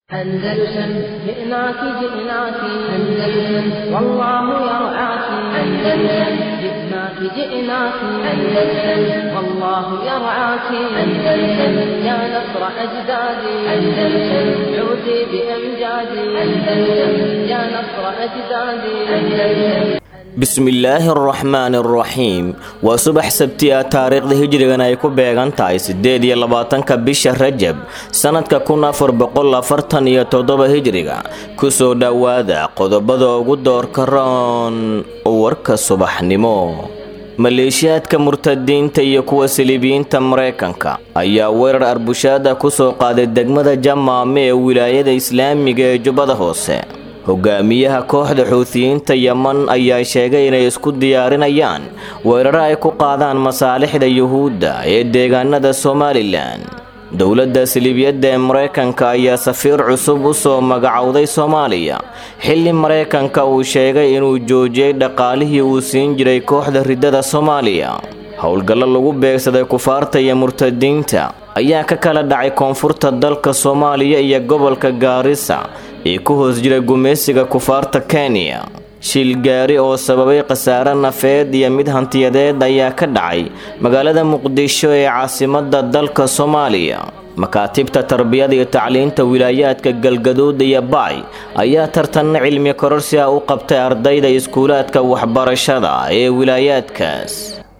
أندلسن جئناك جئناك أندلسن والله يرعاك أندلسن جئناك جئناك أندلسن والله يرعاك أندلسن يا نصر أجدادي أندلسن عودي بأمجادي أندلسن يا نصر أجدادي أندلسن bismillaahi araxmaani araxiim waa subax sabti ah taariikhda hijrigan ay ku beegan tahay siddeed iyo labaatanka bisha rajab sannadka kun afar boqol afartan iyo toddoba hijriga kusoo dhowaada qodobada ugu doorka roon warka subaxnimo maleeshiyaadka murtadiinta iyo kuwa siliibiyiinta mareykanka ayaa weerar arbushaada kusoo qaaday degmada jamaame ee wilaayada islaamiga ee jubbada hoose hogaamiyaha kooxda xuutiyiinta yeman ayaa sheegay inay isku diyaarinayaan weeraro ay ku qaadaan masaalixda yuhuudda ee deegaanada somalilan dowladda siliibiyadda ee mareykanka ayaa safiir cusub u soo magacowday soomaaliya xilli mareykanka uu sheegay inuu joojiyey dhaqaalihii uu siin jiray kooxda riddada soomaaliya howlgallo lagu beegsaday kufaarta iyo murtadiinta ayaa ka kala dhacay koonfurta dalka soomaaliya iyo gobolka gaarisa ee ku hoos jira gumaysiga kufaarta kenya shil gaari oo sababay khasaare nafeed iyo mid hantiyadeed ayaa ka dhacay magaalada muqdisho ee caasimadda dalka soomaaliya makaatibta tarbiyada iyo tacliinta wilaayaadka galgaduud iyo baay ayaa tartanna cilmi kororsi ah u qabtay ardayda iskuulaadka waxbarashada ee wilaayaadkaas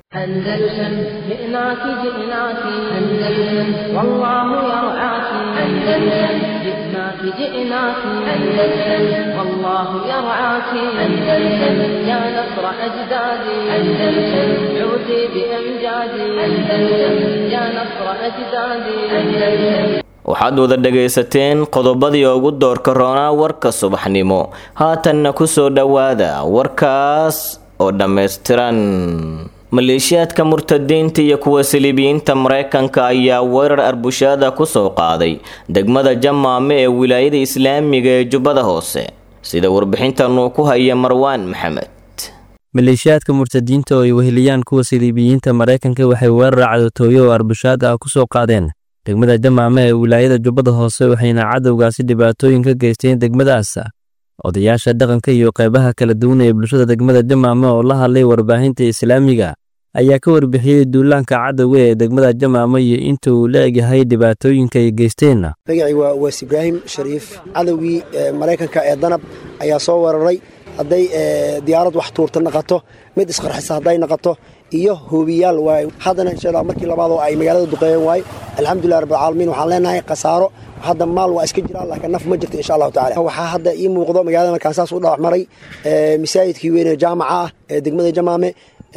أندلسن جئناك جئناك أندلسن والله يرعاك أندلسن جئناك جئناك أندلسن والله يرعاك أندلسن يا نصر أجدادي أندلسن عودي بأمجادي أندلسن يا نصر أجدادي أندلسن waxaad wada dhagaysateen qodobadii ugu doorka roonaa warka subaxnimo haatanna ku soo dhowaada warkaas oo dhammaystiran maleeshiyaadka murtadiinta iyo kuwa siliibiyiinta mareykanka ayaa weerar arbushaada ku soo qaaday degmada jamaame ee wilaayada islaamiga ee jubbada hoose sida warbixintanuu ku haya marwaan maxamed maleeshiyaadka murtadiinta oo ay weheliyaan kuwa siliibiyiinta mareykanka waxay weerar cadotooyo oo arbushaad ah ku soo qaadeen degmada jamaame ee wilaayada jubbada hoose waxayna cadowgaasi dhibaatooyin ka geysteen degmadaas odayaasha dhaqanka iyo qeybaha kala duwan ee bulshada degmada jamaame oo la hadlay warbaahinta islaamiga ayaa ka warbixiyey duulaanka cadowga ee degmada jamaame iyo inta uu la egyahay dhibaatooyinka ay geysteen magacii waa waas ibraahim shariif cadowgii maraykanka ee danab ayaa soo weeraray hadday diyaarad wax tuurta naqato mid isqarxisa hadday naqato iyo hoobiyaal waay haddana insha allah markii labaadoo ay magaalada duqeeyeen waaye alxamdulilah rabbilcaalamiin waxaan leenahay khasaaro hadda maal waa iska jiraan laakiin naf ma jirto insha allahu tacala waxaa hadda ii muuqdo magaalada markaan saas u dhalax maray masaajidkii weyne jaamaca ah ee degmada jamaame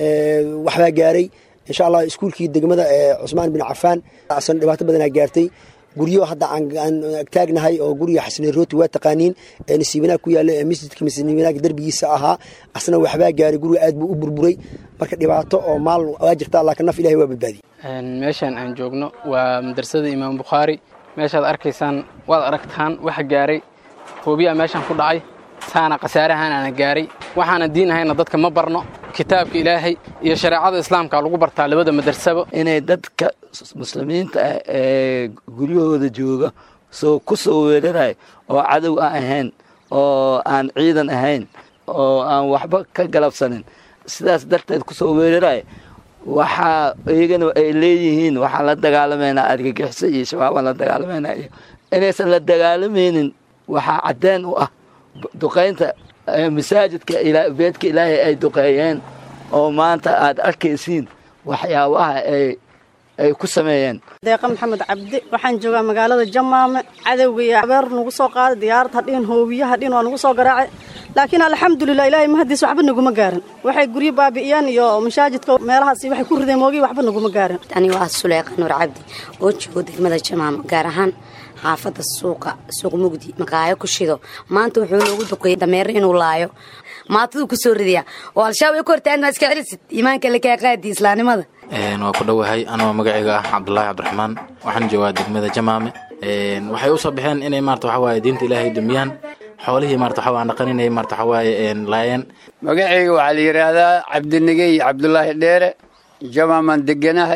waxbaa gaaray insha allah iskuulkii degmada cusmaan bin cafaan asna dhibaato badanaa gaartay guryo hadda aan taagnahay oo guriga xasne rooti waa taqaaniin ee nasiibanaag ku yaalla ee masjidka nasiibanaag derbigiisa ahaa asna waxbaa gaaray guriga aad buu u burburay marka dhibaato oo maal waa jirta laakiin naf ilahay waa badbaadiyey meeshaan aan joogno waa madrasada imaam bukhaari meeshaad arkaysaan waad aragtaan waxa gaaray hoobiyaa meeshaan ku dhacay saana khasaarahaan aana gaaray waxaana diin ahayna dadka ma barno kitaabka ilaahay iyo shareecada islaamka lagu bartaa labada madrasaba inay dadka muslimiinta ah ee guryahooda jooga soo ku soo weeraray oo cadow aan ahayn oo aan ciidan ahayn oo aan waxba ka galabsanin sidaas darteed ku soo weeraray waxaa iyagana ay leeyihiin waxaan la dagaalamaynaa argagixiso iyo shabaabaan la dagaalamaynaa iyo inaysan la dagaalamaynin waxaa caddeen u ah duqaynta masaajidka beedka ilaahay ay duqeeyeen oo maanta aad arkaysiin waxyaabaha ay ay ku sameeyeen deeqa maxamed cabdi waxaan joogaa magaalada jamaame cadowgaiyo abeer nagu soo qaaday diyaarad hadhiin hoobiye hadhiin waa nagu soo garaacay laakiin alxamdulilah ilaahay mahadiis waxba naguma gaarin waxay guryo baabi'iyeen iyo mashaajidka meelahaas waxay ku rideen moogiy waxba naguma gaarin ani waa suleyqa nuur cabdi oo joogo degmada jamaame gaar ahaan xaafadda suuqa suuq mugdi maqaayo ku shido maanta wuxuu noogu duqeeyey dameero inuu laayo maataduu ku soo ridayaa oo al-shabaab ay ku hortaan maa iska celisid iimaanka lakaa qaadi islaamnimada waa ku dhowahay anoo magacayga ah cabdulaahi cabdiraxmaan waxaan joogaa degmada jamaame waxay u soo baxeen inay maarata waxa waaye diinta ilaahay dumiyaan xoolihii maarata waxa waan dhaqan inay maarata waxa waaye laayeen magacayga waxaa la yidhaahdaa cabdinigey cabdulaahi dheere jamaamaan deganahay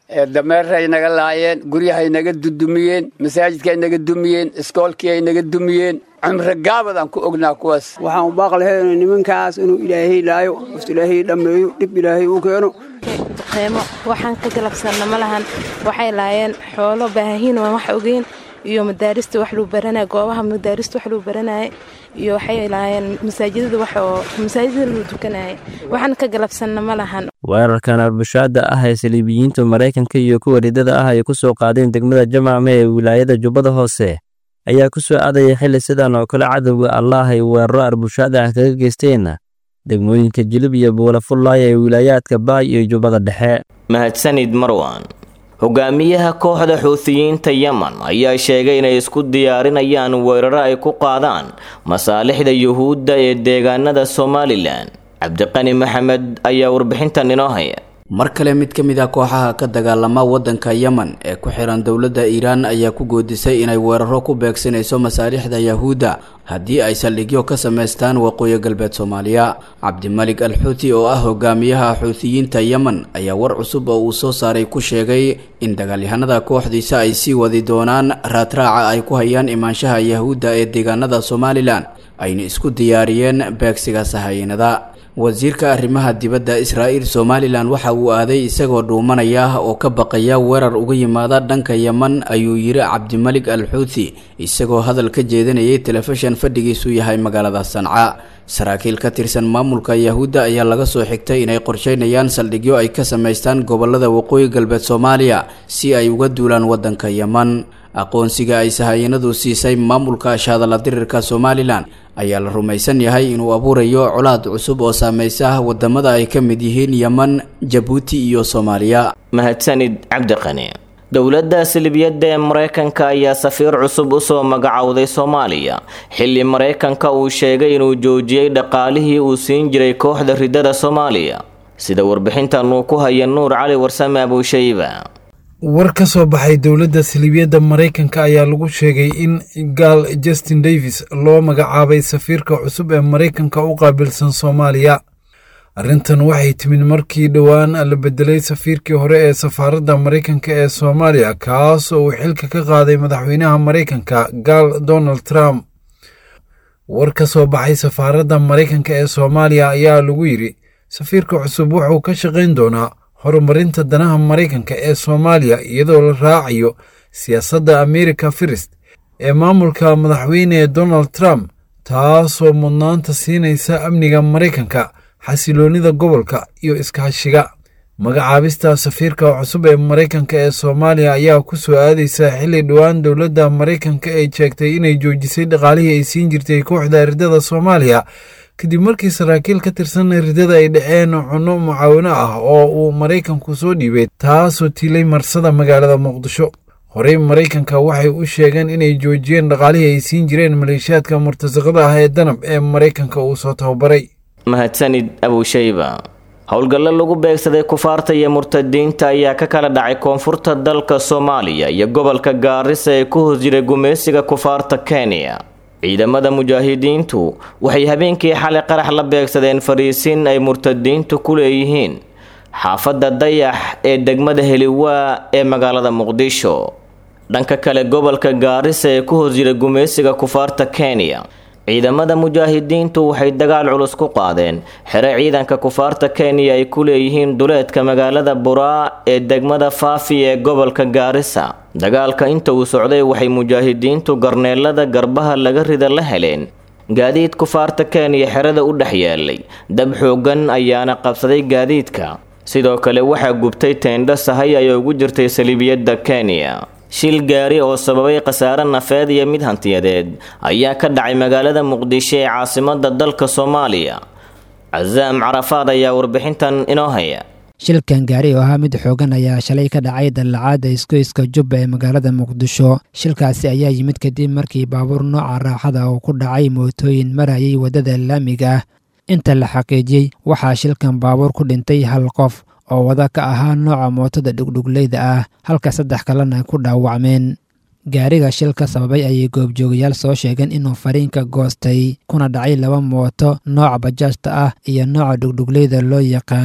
dameeray naga laayeen guryahay naga dudumiyeen masaajidkaay naga dumiyeen iskoolkii ay naga dumiyeen cumri gaabadaan ku ognaa kuwaas waxaan u baaq lahayn nimankaas inuu ilaahay laayo is ilaahay dhammeeyo dhib ilaahay u keeno duqeymo waxaan ka galabsanna ma lahan waxay laayeen xoolo baahiin waan wax ogeyn iyo madaarista wax luu baranaya goobaha madaarista wax luu baranaya iyo waxay laayeen masaajidada wax oo masaajidada luu tukanaya waxaan ka galabsanna ma lahan weerarkan arbushaada ah ee saliibiyiinta maraykanka iyo kuwa ridada ah ay ku soo qaadeen degmada jamaame ee wilaayada jubbada hoose ayaa ku soo aadaya xilli sidan oo kale cadowga allaah ay weeraro arbushaada ah kaga geysteen degmooyinka jilib iyo buulafullaaya ee wilaayaadka baay iyo jubbada dhexe mahadsanid marwan hogaamiyaha kooxda xuutiyiinta yemen ayaa sheegay inay isku diyaarinayaan weeraro ay ku qaadaan masaalixda yuhuudda ee deegaanada somalilan cabdiqani maxamed ayaa warbixintan inoo haya mar kale mid ka mid ah kooxaha ka dagaalama waddanka yemen ee ku xiran dowladda iiraan ayaa ku goodisay inay weeraro ku beegsanayso masaalixda yahuudda haddii ay saldhigyo ka samaystaan waqooyi galbeed soomaaliya cabdimalik al xuuti oo ah hogaamiyaha xuutiyiinta yemen ayaa war cusub oo uu soo saaray ku sheegay in dagaalyahanada kooxdiisa ay sii wadi doonaan raadraaca ay ku hayaan imaanshaha yahuudda ee deegaanada somalilan ayna isku diyaariyeen beegsiga sahayiinada wasiirka arrimaha dibadda israa'iil somalilan waxa uu aaday isagoo dhuumanaya oo ka baqaya weerar uga yimaada dhanka yemen ayuu yiri cabdimalik al xuuthi isagoo hadal ka jeedinayay telefishan fadhigiisu yahay magaalada sanca saraakiil ka tirsan maamulka yahuudda ayaa laga soo xigtay inay qorsheynayaan saldhigyo ay ka samaystaan gobolada waqooyi galbeed soomaaliya si ay uga duulaan waddanka yemen aqoonsiga ay sahayanadu siisay maamulka ashadala dirirka somalilan ayaa la rumaysan yahay inuu abuurayo colaad cusub oo saameysa wadamada ay ka mid yihiin yemen jabuuti iyo soomaaliya mahadsanid cabdiqani dowladda silibiyadda ee maraykanka ayaa safiir cusub usoo magacowday soomaaliya xilli maraykanka uu sheegay inuu joojiyey dhaqaalihii uu siin jiray kooxda ridada soomaaliya sida warbixintan uu ku haya nuur cali warsame abuushayba war ka soo baxay dowladda siliibiyadda maraykanka ayaa lagu sheegay in gaal justin davis loo magacaabay safiirka cusub ee maraykanka u qaabilsan soomaaliya arrintan waxay timid markii dhowaan la bedelay safiirkii hore ee safaaradda maraykanka ee soomaaliya kaas oo uu xilka ka qaaday madaxweynaha maraykanka gaal donald trump war ka soo baxay safaaradda maraykanka ee soomaaliya ayaa lagu yidhi safiirka cusub wuxuu ka shaqayn doonaa horumarinta danaha maraykanka ee soomaaliya iyadoo la raacayo siyaasadda america firist ee maamulka madaxweyne donald trump taasoo mudnaanta siinaysa amniga maraykanka xasiloonnida gobolka iyo iskaashiga magacaabista safiirka cusub ee maraykanka ee soomaaliya ayaa ku soo aadaysa xilli dhowaan dowladda maraykanka ay sheegtay inay joojisay dhaqaalihii ay siin jirtay kooxda ridada soomaaliya kadib markii saraakiil ka tirsan ridada ay dhaceen cunno mucaawino ah oo uu maraykanku soo dhiibay taasoo tiilay marsada magaalada muqdisho horey maraykanka waxay u sheegeen inay joojiyeen dhaqaalihii ay siin jireen maleeshiyaadka murtasaqada ah ee danab ee maraykanka uu soo tababaray mahadsanid abuushayba howlgallo lagu beegsaday kufaarta iyo murtadiinta ayaa ka kala dhacay koonfurta dalka soomaaliya iyo gobolka gaarisa ee ku hoos jiray gumaysiga kufaarta kenya ciidamada mujaahidiintu waxay habeenkii xalay qarax la beegsadeen fariisiin ay murtadiintu ku leeyihiin xaafadda dayax ee degmada heliwaa ee magaalada muqdisho dhanka kale gobolka gaarisa ee ku hoos jira gumaysiga kufaarta kenya ciidamada mujaahidiintu waxay dagaal culus ku qaadeen xere ciidanka kufaarta kenya ay ku leeyihiin duleedka magaalada buraa ee degmada faafi ee gobolka gaarisa dagaalka inta uu socday waxay mujaahidiintu garneelada garbaha laga rida la heleen gaadiid kufaarta kenya xerada u dhex yaalay dab xoogan ayaana qabsaday gaadiidka sidoo kale waxaa gubtay teendho sahay ay ugu jirtay saliibiyadda kenya shil gaari oo sababay khasaare nafeed iyo mid hantiyadeed ayaa ka dhacay magaalada muqdisho ee caasimada dalka soomaaliya casaam carafaad ayaa warbixintan inoo haya shilkan gaari oo ahaa mid xoogan ayaa shalay ka dhacay dallacaadda isgoyska jubba ee magaalada muqdisho shilkaasi ayaa yimid kadib markii baabuur nooca raaxada uu ku dhacay mootooyin marayay waddada laamiga ah inta la xaqiijiyey waxaa shilkan baabuur ku dhintay hal qof oo wada ka ahaa nooca mootada dhugdhugleyda ah halka saddex kalena ku dhaawacmeen gaariga shilka sababay ayay goobjoogayaal soo sheegeen inuu fariinka goostay kuna dhacay laba mooto nooca bajaajta ah iyo nooca dhugdhugleyda loo yaqaan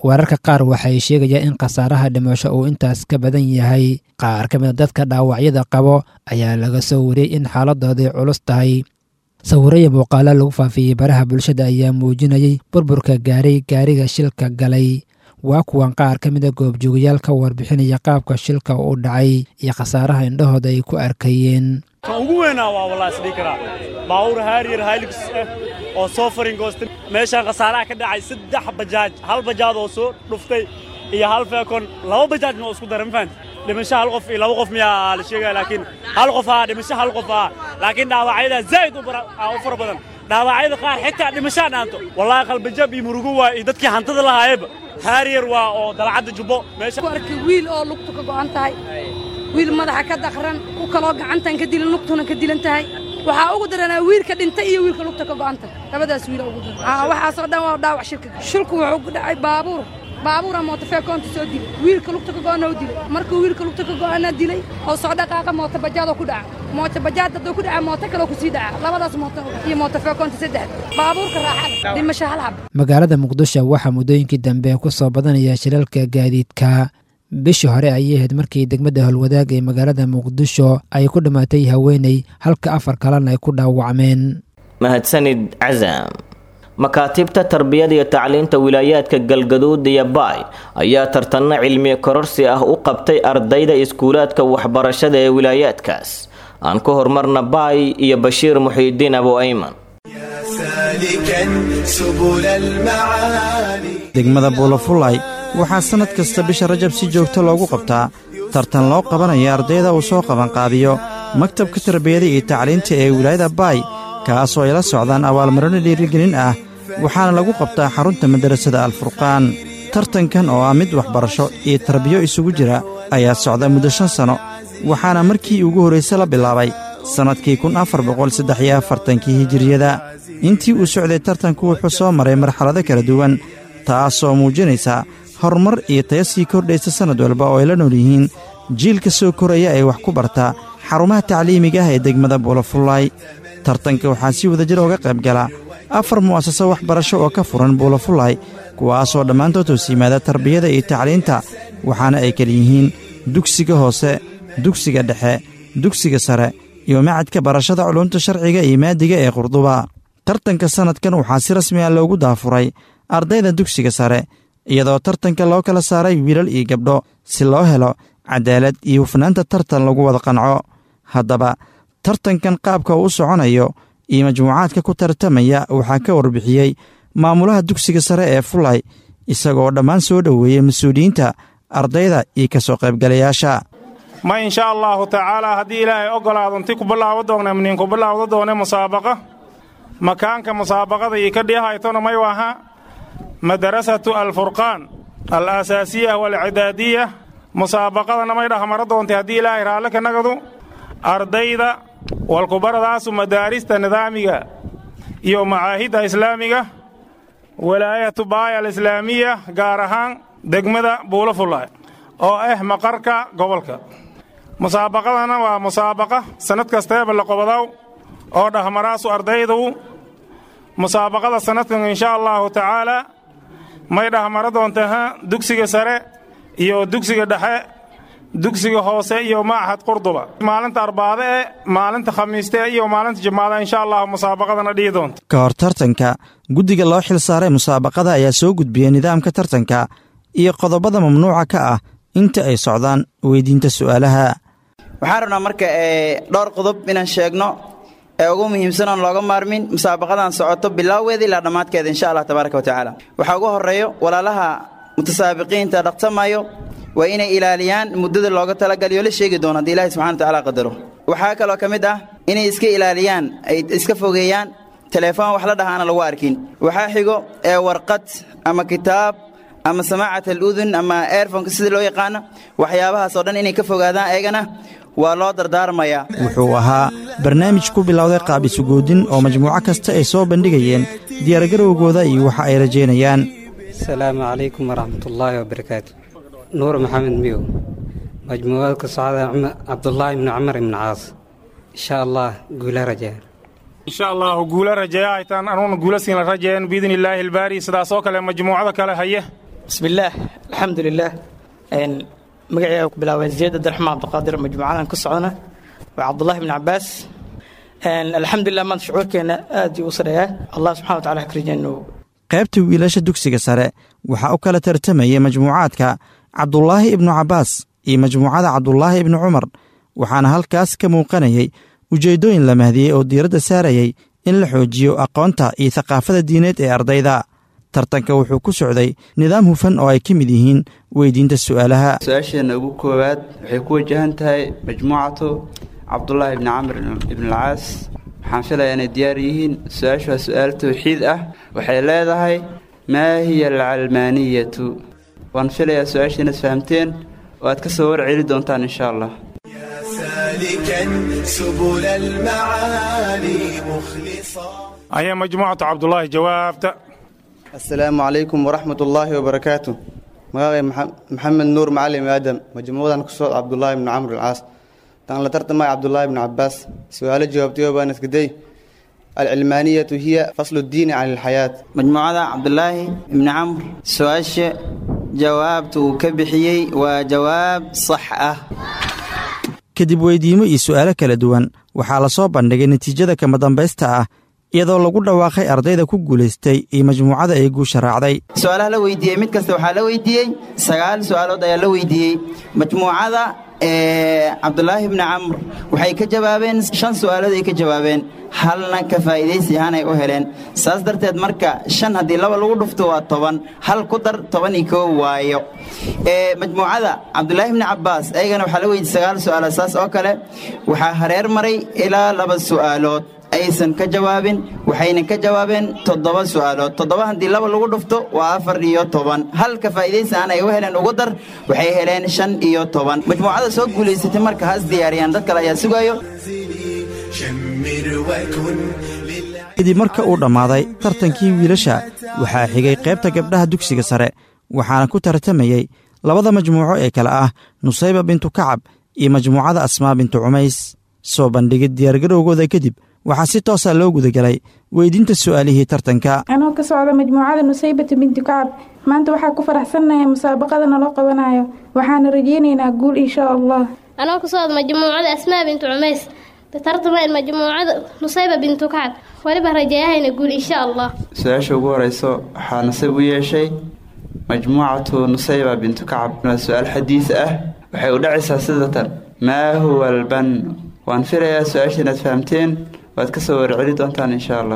wararka qaar waxay sheegayaan in khasaaraha dhimasho uu intaas ka badan yahay qaar ka mida dadka dhaawacyada qabo ayaa laga soo wariyey in xaaladooday culus tahay sawiraya muuqaalo lagu faafiyey baraha bulshada ayaa muujinayay burburka gaaray gaariga shilka galay waa kuwan qaar ka mida goobjoogayaal ka warbixinaya qaabka shilka u dhacay iyo khasaaraha indhahooda ay ku arkayeen kan ugu weynaa waa wallahi isdhihi karaa baabuur haariyar haylix ah oo soo faringoosta meeshaan khasaaraha ka dhacay saddex bajaaj hal bajaad oo soo dhuftay iyo hal feekon laba bajaajna oo isku daray ma fahanti dhimasho hal qof iyo laba qof miyaa la sheegaya laakiin hal qof ah dhimasho hal qof ah laakiin dhaawacyada zaa'id u fara badan dhaawacyada qaar xitaa dhimashaa dhaanto wallahi qalbajab iyo murugo waa iyo dadkii hantada lahaayeba haariyar waa oo dalcadda jubbo meesha arkay wiil oo lugtu ka go'an tahay wiil madaxa ka daqran ku kaloo gacantan ka dilan lugtuna ka dilan tahay waxaa ugu daranaa wiilka dhintay iyo wiilka lugta ka go'an tahay labadaas wiila ugu daran waxaasoo dhan waa dhaawac shirka shilku wuxuu ku dhacay baabuur baabuura mootofeekoonta soo dilay wiilka lugta ka go'ana u dilay markuu wiilka lugta ka go'ana dilay oo soo dhaqaaqa mooto bajaadoo ku dhaca mooto bajaad hadduu ku dhaca mooto kaloo kusii dhaca labadaas mooto iyo mootofeekoonta saddex baabuurka raaxada dhimasho hal hab magaalada muqdisho waxaa muddooyinkii dambe ku soo badanaya shilalka gaadiidka bishii hore ayay ahayd markii degmada howlwadaag ee magaalada muqdisho ay ku dhammaatay haweeney halka afar kalena ay ku dhaawacmeen mahadsanid casaam makaatibta tarbiyada iyo tacliinta wilaayaadka galgaduud iyo baay ayaa tartanno cilmi kororsi ah u qabtay ardayda iskuulaadka waxbarashada ee wilaayaadkaas aan ku horumarna baay iyo bashiir muxiidiin abu ayman degmada buulafulay waxaa sannad kasta bisha rajab si joogto loogu qabtaa tartan loo qabanaya ardayda uu soo qabanqaabiyo maktabka tarbiyada iyo tacliinta ee wilaayada baay kaasoo ay la socdaan abaalmarino dhiirigelin ah waxaana lagu qabtaa xarunta madarasada alfurqaan tartankan oo ah mid waxbarasho iyo tarbiyo isugu jira ayaa socda muddo shan sanno waxaana markii ugu horrayse la bilaabay sannadkii kun afar boqol saddex iyo afartankii hijiriyada intii uu socday tartanku wuxuu soo maray marxalado kala duwan taasoo muujinaysa horumar iyo taya sii kordhaysa sannad walba oo ay la nool yihiin jiilka soo koraya ee wax ku barta xarumaha tacliimiga ah ee degmada buulafullaay tartanka waxaa si wadajir ooga qayb gala afar mu'asaso waxbarasho oo ka furan buulafullaay kuwaasoo dhammaantood hoos yimaada tarbiyada iyo tacliinta waxaana ay kala yihiin dugsiga hoose dugsiga dhexe dugsiga sare iyo macadka barashada culumta sharciga iyo maadiga ee qurduba tartanka sannadkan waxaa si rasmi ah loogu daafuray ardayda dugsiga sare iyadoo tartanka loo kala saaray wiilal iyo gabdho si loo helo cadaalad iyo hufnaanta tartan lagu wada qanco haddaba tartankan qaabka uu u soconayo iyo majmuucaadka ku tartamaya waxaa ka warbixiyey maamulaha dugsiga sare ee fulay isagoo dhammaan soo dhoweeyey mas-uuliyiinta ardayda iyo ka soo qaybgalayaasha ma insha allaahu tacaalaa haddii ilaahay oggolaado inti ku bilaabo doona miniinku bilaawda doone musaabaqa makaanka musaabaqada iyo ka dhihaytona may waha madarasatu alfurqaan al aasaasiya waalcidaadiya musaabaqadana may dhahmaro doontay haddii ilaahay raalle ka nagadu ardayda walkubaradaasu madaarista nidaamiga iyo macaahidda islaamiga walaayatu baaya alislaamiya gaar ahaan degmada buulafulay oo ah maqarka gobolka musaabaqadana waa musaabaqa sannad kasteeba la qobodow oo dhahmaraasu ardaydu musaabaqada sannadkan insha allaahu tacaalaa may dhahmaro doontaha dugsiga sare iyo dugsiga dhexe dugsiga hoose iyo machad qurduba maalinta arbaade e maalinta khamiiste iyo maalinta jimaada insha allahu musaabaqadana dhihi doonta ka hor tartanka guddiga loo xil saaray musaabaqada ayaa soo gudbiyey nidaamka tartanka iyo qodobada mamnuuca ka ah inta ay socdaan weydiinta su'aalaha waxaan rabnaa marka dhowr qodob inaan sheegno ee ugu muhiimsan oon looga maarmin musaabaqadan socoto bilaaweeda ilaa dhammaadkeeda insha allah tabaaraka wa tacaala waxaa ugu horreeyo walaalaha mutasaabiqiinta dhaqsamayo waa inay ilaaliyaan muddada looga talagaliyo la sheegi doono haddii ilahi subxana watacaala qadaro waxaa kaloo ka mid ah inay iska ilaaliyaan ay iska fogeeyaan teleefon wax la dhahaana lagu arkin waxaa xigo ee warqad ama kitaab ama samaacat aludun ama airfonka sida loo yaqaano waxyaabahaasoo dhan inay ka fogaadaan eegana waa loo dardaarmayaa wuxuu ahaa barnaamij ku bilowday qaab isugoodin oo majmuuco kasta ay soo bandhigayeen diyaargarowgooda iyo waxa ay rajaynayaan asalaamu calaykum waraxmatullaahi wabarakaatu nuur maxamed miyow majmuucada ka socda cabdulaahi ibnu cumar ibnu caas insha allah guula rajaa insha allahu guula rajeeya haytaan anuuna guula siina rajeeyan biidni illaahi albaari sidaasoo kale majmuucada kale haye bismillaah alxamdulilaah magacayga ku bilaabay ziyad abdiraxmaan cabdiqaadir majmuucadan ku socdana waa cabdullahi ibn cabaas alxamdulilah maanta shucuurkeena aad u sareeyaa allah subxana wa tacala hakrijeennu qaybta wiilasha dugsiga sare waxaa u kala tartamayay majmuucaadka cabdulaahi ibnu cabbaas iyo majmuucada cabdulaahi ibnu cumar waxaana halkaas ka muuqanayay ujeeddooyin la mahdiyey oo diiradda saarayay in la xoojiyo aqoonta iyo thaqaafada diineed ee ardayda tartanka wuxuu ku socday nidaam hufan oo ay ka mid yihiin weydiinta su'aalaha su-aasheenna ugu koowaad waxay ku wajahan tahay majmuucatu cabdulaahi ibni camr ibnalcaas waxaan filayaa inay diyaar yihiin su-aashu waa su-aal tawxiid ah waxay leedahay maa hiya alcalmaaniyatu waan filayaa su-aasha inaad fahamteen oo aad ka soo warceli doontaan insha allah ayaa majmuucatu cabdulaahi jawaabta asalaamu calaykum waraxmat ullaahi wabarakaatu magacay maxamed nuur macalim aadam majmuucadan ku socod cabdulaahi ibni camr alcaas taan la tartamaya cabdulaahi ibni cabaas su-aalo jawaabtayo baan iskaday alcilmaaniyatu hiya faslu ddiini cani alxayaat majmuucada cabdulaahi ibni camr su-aasha jawaabta uu ka bixiyey waa jawaab sax ah kadib weydiimo iyo su'aalo kala duwan waxaa la soo bandhigay natiijada kama dambaysta ah iyadoo lagu dhawaaqay ardayda ku guulaystay iyo majmuucada ay guusha raacday su-aalaha la weydiiyey mid kasta waxaa la weydiiyey sagaal su-aalood ayaa la weydiiyey majmuucada cabdulaahi ibni camr waxay ka jawaabeen shan su-aalood ay ka jawaabeen halna ka faa'iidaysi ahaan ay u heleen saas darteed marka shan haddii laba lagu dhufto waa toban hal ku dar toban iyo koo waayo majmuucada cabdulaahi ibni cabbaas ayagana waxaa la weydiiyey sagaal su-aalood saas oo kale waxaa hareer maray ilaa laba su'aalood aysan ka jawaabin waxayna ka jawaabeen toddoba su'aalood toddoba haddii laba lagu dhufto waa afar iyo toban halka faa'iidaysi aan ay u heleen ugu dar waxay heleen shan iyo toban majmuucada soo guulaysatay marka has diyaariyaan dad kale ayaa sugayo kadib marka uu dhammaaday tartankii wiilasha waxaa xigay qaybta gabdhaha dugsiga sare waxaana ku tartamayey labada majmuuco ee kale ah nusayba bintu kacab iyo majmuucada asmaa bintu cumays soo bandhigid diyaargarowgooda kadib waxaa si toosa loo gudagelay weydiinta su'aalihii tartanka anoo ka socda majmuucada nusaybata binti kacab maanta waxaa ku faraxsannahay musaabaqada naloo qabanayo waxaana rajaynaynaa guul insha allah anoo ka socda majmuucada asmaa bintu cumays tartamaan majmuucada nusayba bintu kacab weliba rajeeyahayna guul insha allah su-aasha ugu horeyso waxaa nasiib u yeeshay majmuucatu nusayba bintu kacab waa su-aal xadiis ah waxay u dhacaysaa sidatan maa huwa alban waan filayaa su-aasha inaad fahamteen waad ka soo warceli doontaan insha allah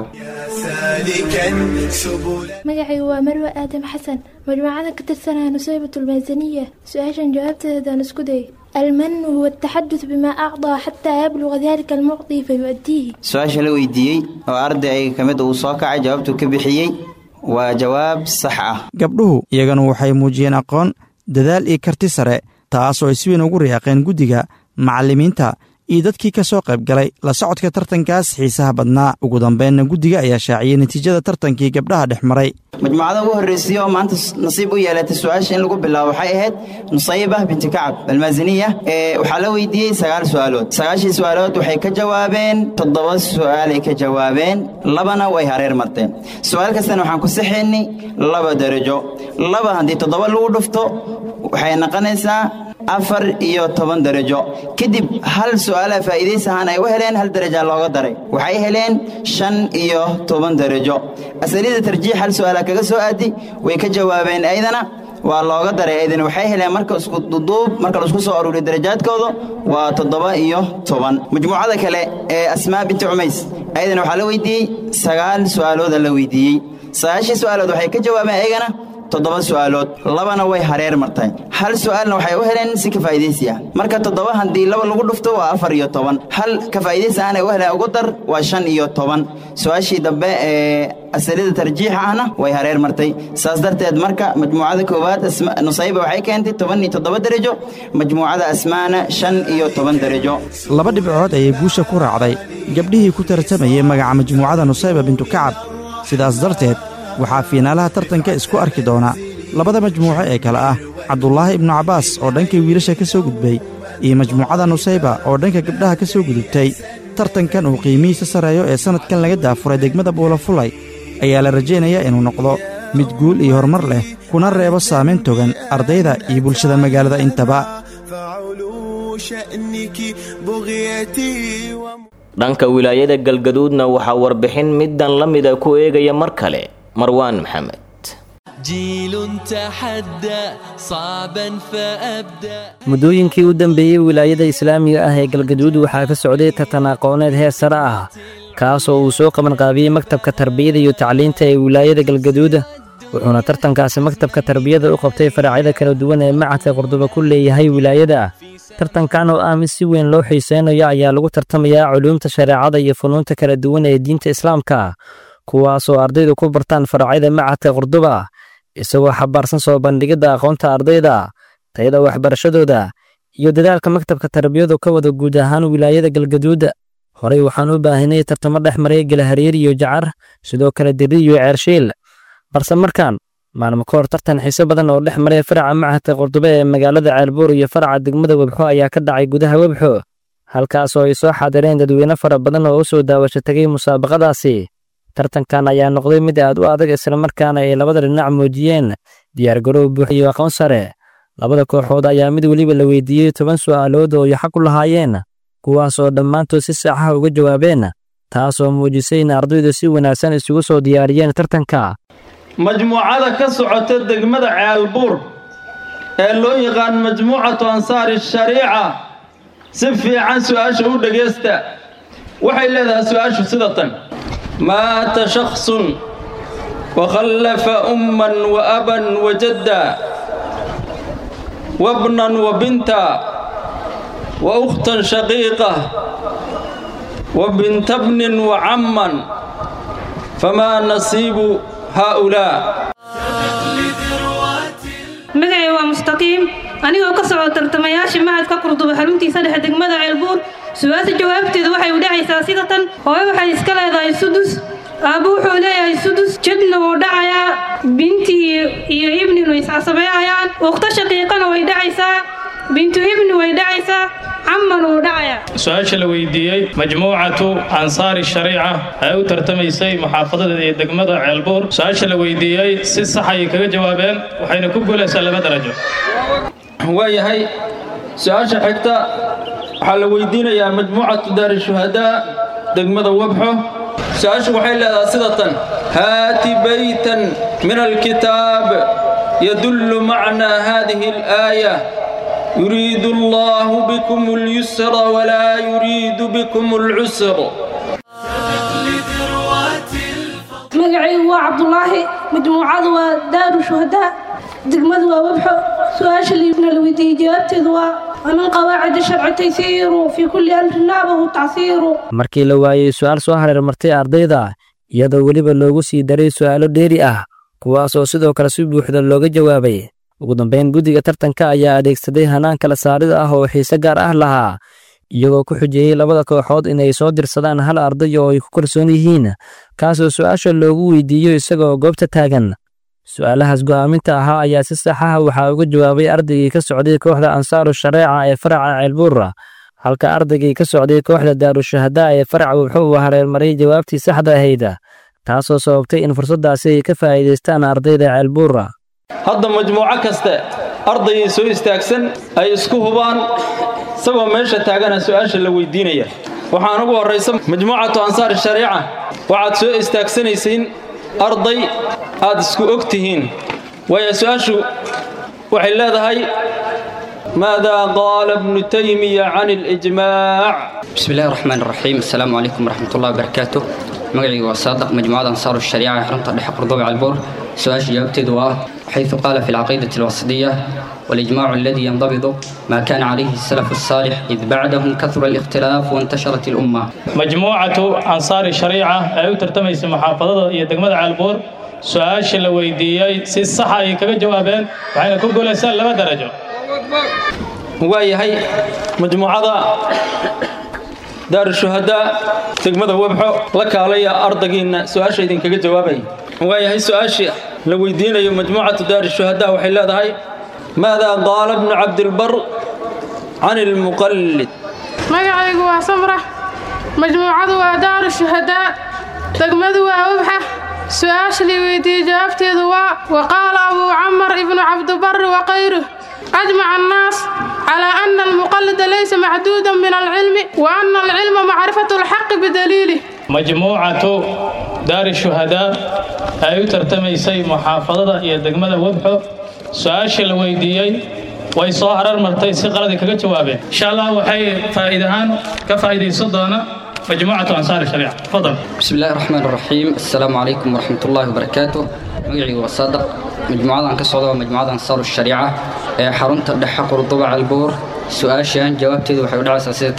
magacaygu waa marwe aadam xasan majmuucada ka tirsanaya nusaybat almaasaniya su-aashan jawaabteedaan isku day almanu huwa ataxadud bimaa acdaa xataa yabluga dalika almucdi fayu'diihi su-aasha la weydiiyey oo arday ayaga ka mid uu soo kacay jawaabtuu ka bixiyey waa jawaab sax ah gabdhuhu iyagana waxay muujiyeen aqoon dadaal iyo karti sare taasoo ay si weyn ugu riyaaqeen guddiga macallimiinta iyo dadkii ka soo qayb galay la socodka tartankaas xiisaha badnaa ugu dambeynna guddiga ayaa shaaciyey natiijada tartankii gabdhaha dhex maray majmuucada ugu horreysay oo maanta nasiib u yeelatay su-aasha in lagu bilaabo waxay ahayd nusayba binti kacab almaasiniya waxaa la weydiiyey sagaal su'aalood sagaashii su'aalood waxay ka jawaabeen toddoba su'aalay ka jawaabeen labana way hareer marteen su'aal kastana waxaan ku saxaynay laba darajo laba haddii toddoba lagu dhufto waxay noqonaysaa afar iyo toban darajo kadib hal su'aalaha faa'iidaysi ahaan ay u heleen hal daraja looga daray waxay heleen shan iyo toban darajo asalida tarjiix hal su'aala kaga soo aadi way ka jawaabeen aydana waa looga daray aydana waxay heleen marka isku duduub marka laisku soo aruuriyo darajaadkooda waa toddoba iyo toban majmuucada kale ee asmaa binti cumays ayadana waxaa la weydiiyey sagaal su'aalooda la weydiiyey sagaashii su'aalood waxay ka jawaabeen ayagana toddoba su'aalood labana way hareer martay hal su'aalna waxay u heleen si ka faa'iidaysi ah marka toddoba haddii laba lagu dhufto waa afar iyo toban hal ka faa'iidaysi ahna u heleen ugu dar waa shan iyo toban su-aashii dambe ee asalida tarjiixa ahna way hareer martay saas darteed marka majmuucada koowaad nusayba waxay keentay toban iyo toddoba darajo majmuucada asmaana shan iyo toban darajo laba dhibcood ayay guusha ku raacday gabdhihii ku tartamayey magaca majmuucada nusayba bintu kacab sidaas darteed waxaa fiinaalaha tartanka isku arki doona labada majmuuco ee kale ah cabdulaahi ibnu cabbaas oo dhanka wiilasha ka soo gudbay iyo majmuucada nusayba oo dhanka gabdhaha ka soo gudubtay tartankan uu qiimihiisa sarreeyo ee sannadkan laga daafuray degmada buulafulay ayaa la rajaynayaa inuu noqdo mid guul iyo horumar leh kuna reebo saamayn togan ardayda iyo bulshada magaalada intaba dhanka wilaayada galgaduudna waxaa warbixin middan la mida ku eegaya mar kale marwaan maxamed muddooyinkii u dambeeyey wilaayada islaamiga ah ee galgaduud waxaa ka socday tartan aqooneed heer sare ah kaasoo uu soo qabanqaabiyey maktabka tarbiyada iyo tacliinta ee wilaayada galgaduud wuxuuna tartankaasi maktabka tarbiyada u qabtay faracyada kala duwan ee macadka qurduba ku leeyahay wilaayada tartankan oo ah mid si weyn loo xiiseynayo ayaa lagu tartamayaa culuumta shareecada iyo funuunta kala duwan ee diinta islaamka kuwaasoo ardaydu ku bartaan faracyada macadka qurduba isagoo xabaarsan soo bandhigidda aqoonta ardayda tayada waxbarashadooda iyo dadaalka maktabka tarbiyadu ka wada guud ahaan wilaayada galgaduud horey waxaan u baahinay tartamo dhex maray galahareer iyo jacar sidoo kale diri iyo ceershiil balse markaan maalmo ka hor tartan xiise badan oo dhex maray faraca macadka qurdube ee magaalada ceelbuur iyo faraca degmada webxo ayaa ka dhacay gudaha webxo halkaasoo ay soo xaadireen dadweyne fara badan oo u soo daawasho tegay musaabaqadaasi tartankan ayaa noqday mid aad u adag islamarkaana ay labada dhinac muujiyeen diyaargarow buux iyo aqoon sare labada kooxood ayaa mid weliba la weydiiyey toban su'aalood oo ay xaq u lahaayeen kuwaas oo dhammaantood si saaxaha uga jawaabeen taasoo muujisay in ardaydu si wanaagsan isugu soo diyaariyeen tartanka majmuucada ka socota degmada ceelbuur ee loo yaqaan majmuucatu ansaari shariica si fiican su'aasha u dhegaysta waxay leedahay su'aashu sida tan maata shakhsun wakhallafa umman wa aban wa jadda wabnan wa binta wa ukhtan shaqiiqa wa binta bnin wa camman famaa nasiibu هؤلاء magacay waa mustaqiim anigoo ka socda tartamayaasha macadka qurduba xaruntiisa dhexe degmada ceelbuur su-aasha jawaabteedu waxay u dhacaysaa sida tan hooyo waxay iska leedahay sudus aabbo wuxuu leeyahay sudus jadna wuu dhacayaa binti iyo ibninu iscasabeeyayaan ukhto shaqiiqana way dhacaysaa bintu ibni way dhacaysaa caman wuu dhacayaa su-aasha la weydiiyey majmuucatu ansaari shariica ay u tartamaysay muxaafadada iyo degmada ceelbuur su-aasha la weydiiyey si sax ayay kaga jawaabeen waxayna ku guulaysaa laba darajo waayahay su-aasha xigta waxaa la weydiinayaa majmuucatu daari shuhadaa degmada wabxo su-aashu waxay leedahay sida tan haati baytan min alkitaab yadullu macnaa haadihi alaaya يريد الله بكم اليسر ولا يريد بكم العسر magacaygu waa cabdulaahi majmuucadu waa daaru shuhadaa degmadu waa webxo su-aasha liibna la weydiiyey jawaabteedu waa ومن قواعد الشرع تيسير في كل أمر نابه تعسير markii la waayey su-aal soo hareer martay ardayda iyadoo weliba loogu sii daray su'aalo dheeri ah kuwaasoo sidoo kale si buuxda looga jawaabay ugu dambayn guddiga tartanka ayaa adeegsaday hanaan kala saarida ah oo xiise gaar ah lahaa iyagoo ku xujeeyey labada kooxood inay soo dirsadaan hal arday oo ay ku kalsoon yihiin kaasoo su'aasha loogu weydiiyo isagoo goobta taagan su'aalahaas go'aaminta ahaa ayaa si sax ah waxaa uga jawaabay ardaygii ka socday kooxda ansaaru shareeca ee faraca ceelbuura halka ardaygii ka socday kooxda daarushahadaa ee faraca wuxuu hareermaray jawaabtii saxda ahayd taasoo sababtay in fursaddaasi ay ka faa'iidaystaan ardayda ceelbuura hadda majmuuco kaste ardaygii soo istaagsan ay isku hubaan isagoo meesha taagana su'aasha la weydiinaya waxaan ugu horraysa majmuucatu ansaari shariica waxaad soo istaagsanaysiin arday aad isku og tihiin waayo su'aashu waxay leedahay ماذا قال ابن تيمية عن الإجماع بسم الله الرحمن الرحيم السلام عليكم ورحمة الله وبركاته مقعي وصادق مجموعة أنصار الشريعة حرمت الدحق قرضوي على البور سؤال جاوبت دواء حيث قال في العقيدة الوسطية والإجماع الذي ينضبط ما كان عليه السلف الصالح إذ بعدهم كثر الاختلاف وانتشرت الأمة مجموعة أنصار الشريعة أي ترتميس محافظة يدقمد على البور سؤال la weydiiyey si sax ay kaga jawaabeen waxayna ku guulaystaan laba darajo waayahay majmuucada daarushuhadaa degmada webxo la kaalaya ardaygiina su-aasha idinkaga jawaabaya waayahay su-aashii la weydiinayo majmuucatu daarushuhadaa waxay leedahay maadaa qaala bnu cabdilbar can ilmuqallid magacaygu waa samra majmuucadu waa daaru shuhadaa degmadu waa webxa su-aasha la weydiiyey jawaabteedu waa waqaala abuu camar ibnu cabdibari wakayruh أجمع الناس على أن المقلد ليس محدودا من العلم وأن العلم معرفة الحق بدليله مجموعة دار الشهداء أي ترتميسي محافظة إلى دقمة وبحو سؤال الويديي way soo harar martay si qaladii kaga jawaabeen insha allah waxay faa'iidahaan ka faa'iidaysan doona مجموعة أنصار الشريعة تفضل بسم الله الرحمن الرحيم السلام عليكم ورحمة الله وبركاته مقعي وصادق مجموعة عن كسودة ومجموعة أنصار الشريعة حرمت الدحق رطوبة على البور سؤال شان جوابتي وحيود على أساسية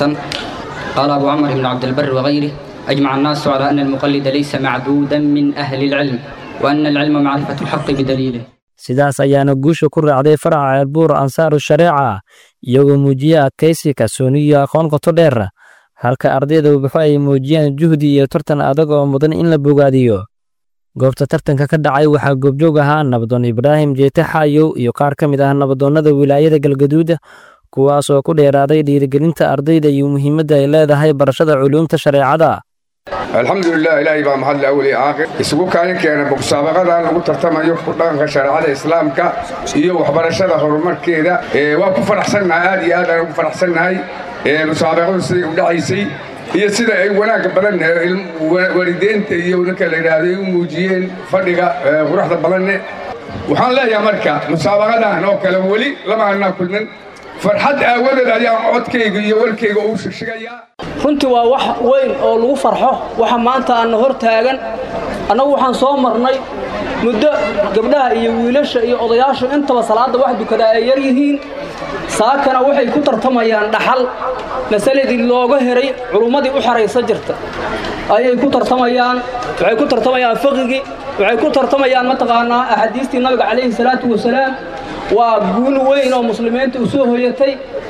قال أبو عمر بن عبد البر وغيره أجمع الناس على أن المقلد ليس معدودا من أهل العلم وأن العلم معرفة الحق بدليله sidaas ayaana guusha ku raacday faraca ceelbuur ansaaru shareeca iyagoo muujiya adkaysi kalsooni iyo aqoon qoto dheer halka ardayda ubaxo ay muujiyaan juhdi iyo tartan adag oo mudan in la bogaadiyo goobta tartanka ka dhacay waxaa goobjoog ahaa nabadoon ibraahim jeete xaayow iyo qaar ka mid ah nabadoonnada wilaayada galgaduud kuwaas oo ku dheeraaday dhiirigelinta ardayda iyo muhiimadda ay leedahay barashada culuumta shareecada alxamdulilah ilaahay baa mahadle awel iyo aakhir isugu kaalin keena musaabaqadan lagu tartamayo ku dhaqanka shareecada islaamka iyo waxbarashada horumarkeeda waa ku faraxsannahay aad iyo aad aan ugu faraxsannahay musaabaqadu siday u dhacaysay iyo sida ay wanaagga badan waalideynta iyo ninka la yidhaahdo ay u muujiyeen fadhiga quruxda badanne waxaan leeyahay marka musaabaqadan oo kale weli lama annaa kulmin farxad aawadeed ayaan codkayga iyo warkayga ugu shigshigayaa runtii waa wax weyn oo lagu farxo waxa maanta aanna hor taagan annagu waxaan soo marnay muddo gabdhaha iyo wiilasha iyo odayaashu intaba salaadda wax dukadaa ay yar yihiin saakana waxay ku tartamayaan dhaxal masaladii looga heray culummadii u xaraysa jirta ayay ku tartamayaan waxay ku tartamayaan fiqigii waxay ku tartamayaan mataqaanaa axaadiistii nabiga calayhi salaatu wasalaam waa guul weyn oo muslimiinta u soo hoyatay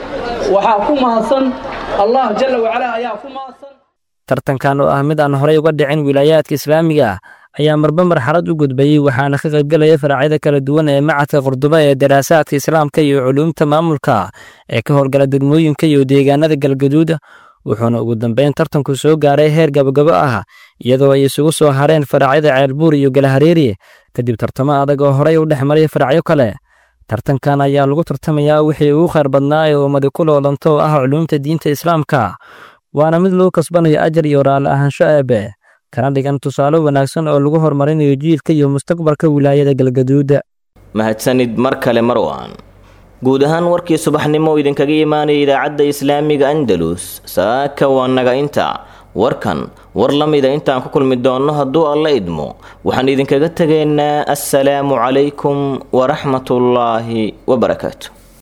waxaa ku mahadsan allah jalla wacala ayaa ku mahadsan tartankan oo ah mid aan horey uga dhicin wilaayaadka islaamiga ah ayaa marba marxalad u gudbayey waxaana ka qaybgelaya faracyada kala duwan ee macadka qurduba ee daraasaadka islaamka iyo culuumta maamulka ee ka howlgala degmooyinka iyo deegaanada galgaduud wuxuuna ugu dambeyn tartanku soo gaaray heer gabagabo ah iyadoo ay isugu soo hareen faracyada ceelbuur iyo galahareeri kadib tartamo adag oo horey u dhex maray faracyo kale tartankan ayaa lagu tartamayaa wixii ugu khayr badnaa ee ummadi ku loolanto oo ah culuumta diinta islaamka waana mid lagu kasbanayo ajar iyo raalli ahaansho eebe kana dhigan tusaale wanaagsan oo lagu horumarinayo jiilka iyo mustaqbalka wilaayada galgaduuda mahadsanid mar kale marwan guud ahaan warkii subaxnimo oo idinkaga imaanaya idaacadda islaamiga andalus saaka waa naga inta warkan war la mida intaan ku kulmi doonno hadduu alla idmo waxaan idinkaga tegaynaa assalaamu calaykum waraxmatullaahi wabarakaatu